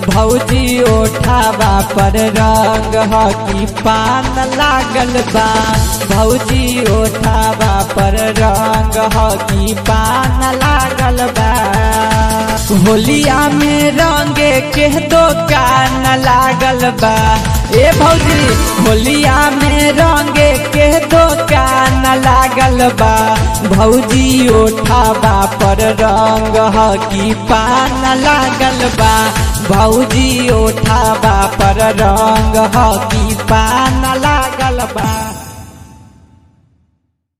भौजी ओठावा पर रंग ह की पान लागल बा भौजी ओठावा पर रंग ह की पान लागल बा होलिया में रंगे के दुकान लागल बा ए भौजी होलिया में रंगे के दुकान लागल बा भौजी ओठावा पर रंग ह की पान लागल बा भौजी ओठावा पर रंग ह की पान लागल बा